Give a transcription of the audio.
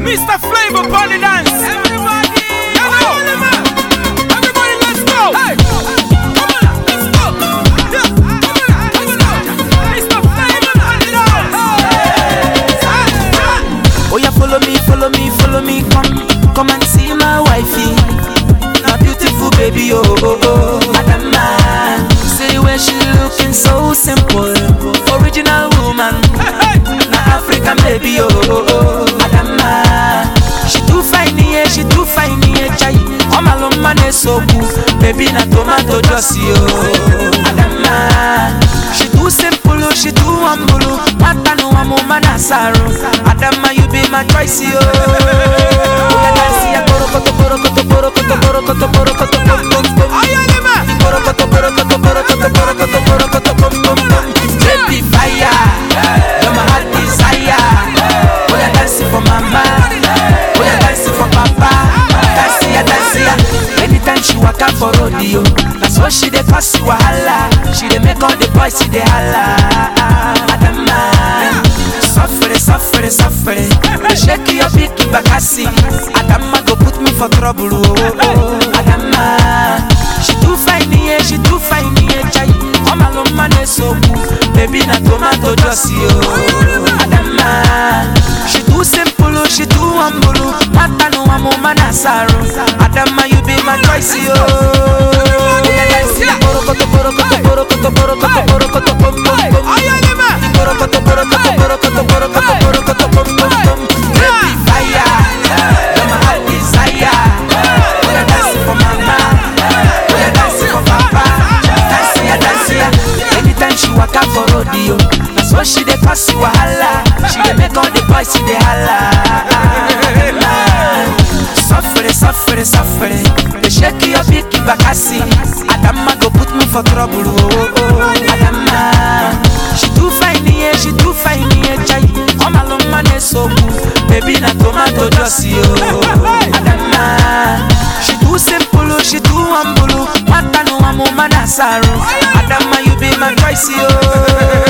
Mr. Flavor Party Dance. Everybody, everybody, let's go. Hey, come on, let's go. Yeah, come on, let's go. Mr. Flavor Party Dance. Oh yeah, follow me, follow me, follow me, come, come and see my wifey. My beautiful baby, oh oh oh, Adama. See where she looking so simple, original woman. Na African baby, oh oh oh, Adama. She too fine, yeah, she too fine, yeah, chai. Oh my love, man, is so cool. Baby, na tomato juicy, oh, Adama. She too simple, oh, she too humble, oh. Mata no amo manasaro. Adama, you be my choice, oh. Oya dance, ya, borokoto, borokoto, borokoto, borokoto, borokoto, bom, bom, bom. Borokoto, borokoto, borokoto, borokoto, borokoto, bom, bom, bom. Baby fire, you're my heart desire. Oya dance for mama, oya dance for papa. Dance ya, dance ya. Anytime she waka for rodeo, that's what she dey cause wahala. She dey make all the boys see dey holla. Adama, suffere, suffere, suffere. Shake your big bakasi. Adama go put me for trouble. Oh, oh, oh. Adama, she too fine, yeah, she too fine, yeah, chai. Oh my love, man, is so cool. Baby, na tomato juicy, oh. Adama, she too simple, oh, she too humble. oh. Mata no amo manasaro. Adama, you be my choice, oh. Borokoto, borokoto, borokoto, borokoto, borokoto, bom, bom, bom. Borokoto, borokoto, borokoto, borokoto, borokoto, bom, bom, bom. Baby fire, you're my heart desire. Oya dance for mama, oya dance for papa. Dance ya, dance ya. Anytime she waka for rodeo, that's what she dey cause wahala. She dey make all the boys see dey holla. Suffere, suffere, suffere. They shake your big bakasi. Adama go put me for trouble. Oh, oh. Adama, she too fine, yeah, she too fine, yeah, chai. Oh my love, man, is so cool. Baby, na tomato juicy, oh. Adama, she too simple, oh, she too humble. oh. Mata no amo manasaro. Adama, you be my choice, oh.